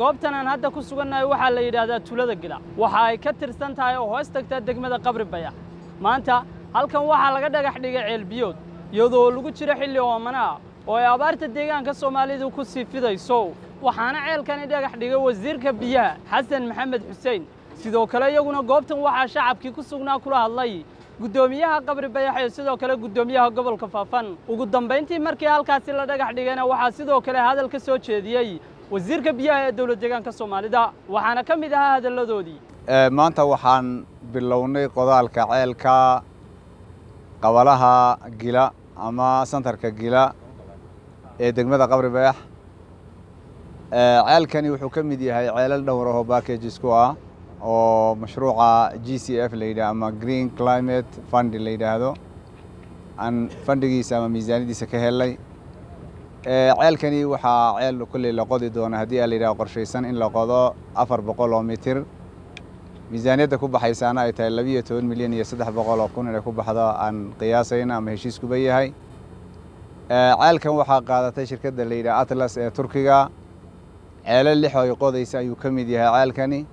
goobtan aan hadda ku sugannahay waxaa la yidhaahdaa tuulada gila waxa ay ka tirsan tahay oo hoos tagtaa degmada qabri bayax maanta halkan waxaa laga dhagax dhigay ceelbiyood iyadoo lagu jiro xilli oomana ah oo ay abaarta deegaanka soomaalidu ku sii fidayso waxaana ceelkani dhagax dhigay wasiirka biyaha xasan maxamed xuseen sidoo kale iyaguna goobtan waxaa shacabkii ku sugnaa kula hadlay guddoomiyaha qabri bayax iyo sidoo kale guddoomiyaha gobolka faafan ugu dambayntii markii halkaasi la dhagax dhigayna waxaa sidoo kale hadal ka soo jeediyey wasiirka biyaha ee dowlad deegaanka soomaalida waxaana ka mid ahaa hadalladoodii maanta waxaan bilownay qodaalka ceelka qabalaha gila ama santarka gila ee degmada qabri bayax ceelkani wuxuu ka mid yahay ceelal dhowr ahoo backages ku ah oo mashruuca g c f la yidhah ama green climate fund la yidhaahdo aan fandigiisa ama miisaaniyadiisa ka helay ceelkani waxaa ceel kolley la qodi doona haddii a la yidhaho qorshaysan in la qodo afar boqol oo mitir miisaaniyadda ku baxaysaana ay tahay labiiyo toban milyan iyo saddex boqol oo kun inay ku baxdo aan qiyaasayna ama heshiiskuba yahay ceelkan waxaa qaadatay shirkadda la yidhaha atlas ee turkiga ceelo lix ay qodaysa ayuu ka mid yahay ceelkani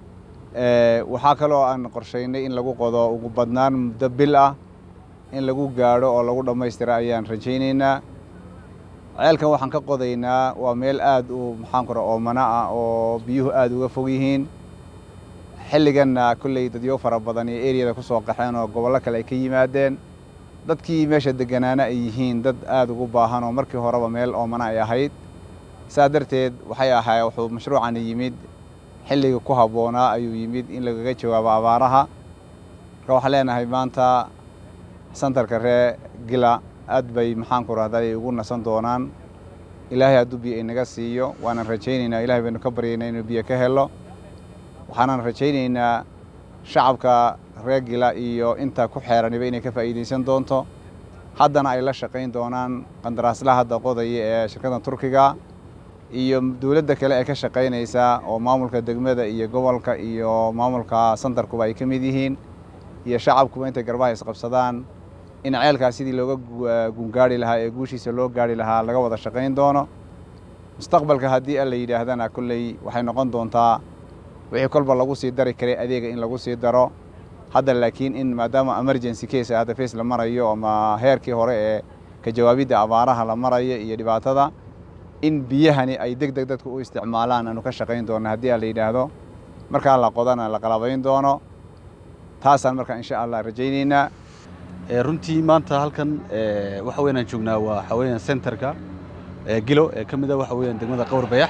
waxaa kaloo aan qorshaynay in lagu qodo ugu badnaan muddo bil ah in lagu gaadho oo lagu dhammaystira ayaan rajaynaynaa ceelkan waxaan ka qodaynaa waa meel aad u maxaan kura oomana ah oo biyuhu aad uga fog yihiin xilliganna kolley dadyo fara badan iyo eriyada ku soo qaxeen oo gobollo kale ay ka yimaadeen dadkii meesha degganaana ay yihiin dad aad ugu baahan oo markii horeba meel oomana ay ahayd saa darteed waxay ahay wuxuu mashruucani yimid xilliga ku habboonaa ayuu yimid in lagaga jawaabo abaaraha marka waxaan leenahay maanta santarka ree gila aad bay maxaan ku rahday ugu nasan doonaan ilaahay hadduu biyo inaga siiyo waanan rajaynaynaa ilahay baynu ka baryaynaa inuu biyo ka helo waxaanan rajaynaynaa shacabka ree gila iyo inta ku xeeraniba inay ka faa'iidaysan doonto haddana ay la shaqayn doonaan qandaraaslaha hadda qodaya ee shirkadda turkiga iyo dowladda kale ee ka shaqaynaysa oo maamulka degmada iyo gobolka iyo maamulka santarkuba ay ka mid yihiin iyo shacabkuba intay garbaha isqabsadaan in ceelkaas sidii looga gungaari lahaa ee guushiisa loo gaari lahaa laga wada shaqayn doono mustaqbalka haddii alla yidhaahdana kolley waxay noqon doontaa wixii kolba lagu sii dari karay adeega in lagu sii daro hadda laakiin in maadaama emergency case hadda face la marayo ama heerkii hore ee ka jawaabidda abaaraha la marayo iyo dhibaatada in biyahani ay deg deg dadku u isticmaalaan aanu ka shaqayn doona haddii a la yidhaahdo markaa la qodana la qalabayn doono taasaan markaa insha allah rajaynaynaa runtii maanta halkan waxa weyan aan joognaa waa waxa weeyaan centerka gilo ee ka mid a waxa weeyaan degmada qawr bayax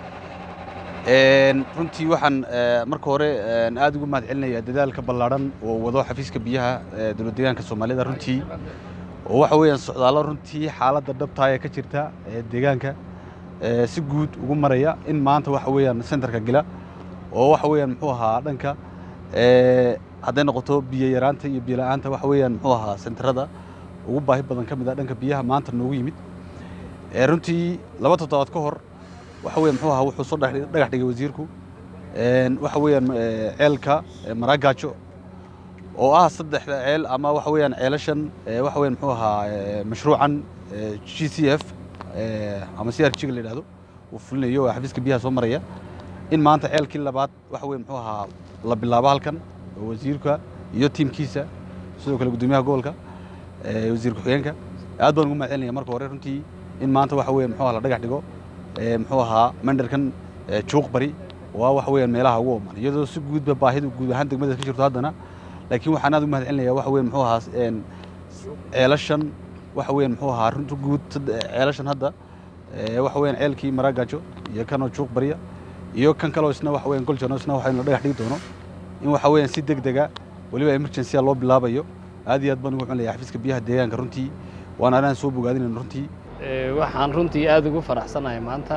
runtii waxaan marka hore aad ugu mahad celinayaa dadaalka ballaadhan oo wado xafiiska biyaha dowlad deegaanka soomaalida runtii oo waxa weeyaan socdaallo runtii xaaladda dhabtaa ee ka jirta ee deegaanka si guud ugu maraya in maanta waxa weeyaan centerka gila oo waxa weeyaan muxuu ahaa dhanka hadday noqoto biyo yaraanta iyo biyo la'aanta waxa weeyaan muxuu ahaa senterada ugu baahi badan ka mid ah dhanka biyaha maanta noogu yimid runtii laba toddobaad ka hor waxa weeyaan muxuu ahaa wuxuu soo dhagax dhigay wasiirku waxa weeyaan ceelka maraagaajo oo ah saddexda ceel ama waxa weeyaan ceelashan waxa weeyaan muxuu ahaa mashruucan g c f ama c r g la yidhahdo uu fulinayo oo xafiiska biyaha soo maraya in maanta ceelkii labaad waxa weeye muxuu ahaa la bilaabo halkan oo wasiirka iyo tiimkiisa sidoo kale guddoomiyaha gobolka wasiir ku-xigeenka aad baan ugu mahad celinaya marka hore runtii in maanta waxa weeye muxuu ahaa la dhagax dhigo muxuu ahaa mandarkan juuq bari waa waxa weeyaan meelaha ugu ooman iyadoo si guudba baahidu guud ahaan degmada ka jirto haddana laakiin waxaan aad ugu mahad celinaya waxa weeye muxuu ahaa ceelashan waxa weeyaan muxuu ahaa runta guud ceelashan hadda waxa weeyaan ceelkii maraagaajo iyo kanoo juuq bariya iyo kan kaloo isna waxa weeyaan goljono isna waxa la dhagax dhigi doono in waxa weeyaan si deg dega weliba emergency loo bilaabayo aad iyo aad baan ugu xunlaya xafiiska biyaha deegaanka runtii waana anaan soo bogaadinayn runtii waxaan runtii aad ugu faraxsanahay maanta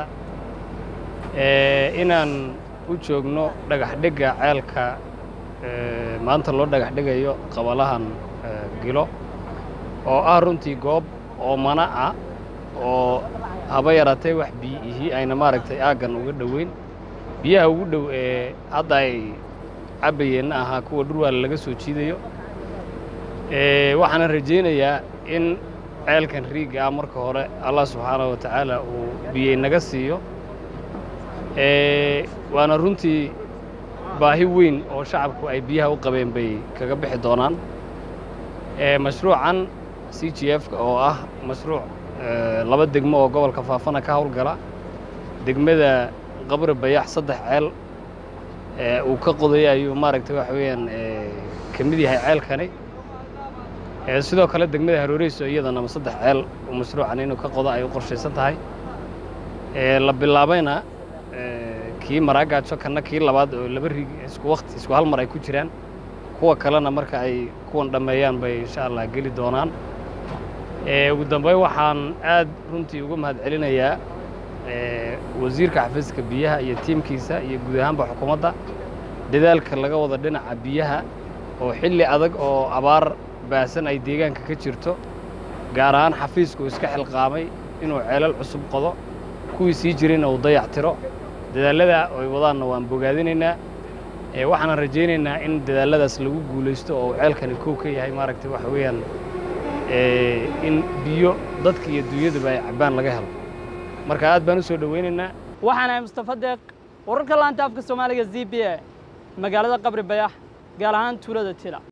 inaan u joogno dhagaxdhigga ceelka maanta loo dhagaxdhigayo qabalahan gilo oo ah runtii goob oomana ah oo haba yaraatee wax biyihii ayna maaragtay aaggan uga dhoweyn biyaha ugu dhow ee hadda ay cabbayeenna ahaa kuwa dhurwaale laga soo jiidayo waxaana rajaynayaa in ceelkan riigga ah marka hore allah subxaanahu wa tacaala uu biyey naga siiyo waana runtii baahi weyn oo shacabku ay biyaha u qabeen bay kaga bixi doonaan mashruucan c g f oo ah mashruuc laba degmo oo gobolka faafana ka howlgala degmada qabri bayax saddex ceel uu ka qodaya ayuu maaragtay waxa weeyaan ka mid yahay ceelkani sidoo kale degmada harooreyso iyadana saddex ceel uu mashruucan inuu ka qodo ay u qorshaysan tahay la bilaabayna kii maraagaajo kanna kii labaad oo laba rig isku wakti isku hal mar ay ku jiraan kuwa kalena marka ay kuwan dhammeeyaan bay insha allah geli doonaan ugu dambeyn waxaan aad runtii uga mahad celinayaa wasiirka xafiiska biyaha iyo tiimkiisa iyo guud ahaanba xukuumadda dadaalka laga wada dhinaca biyaha oo xilli adag oo abaar baahsan ay deegaanka ka jirto gaar ahaan xafiisku iska xilqaamay inuu ceelal cusub qodo kuwii sii jirayna uu dayac tiro dadaallada ay wadaanna waan bogaadinaynaa waxaanan rajaynaynaa in dadaalladaas lagu guulaysto oo ceelkani kow ka yahay maaragtay waxa weeyaan in biyo dadka iyo dunyadaba ay cabbaan laga helo marka aad baan u soo dhowaynaynaa waxaan ahay mustafa deeq wararka laanta afka soomaaliga z b a magaalada qabri bayax gaar ahaan tuulada tila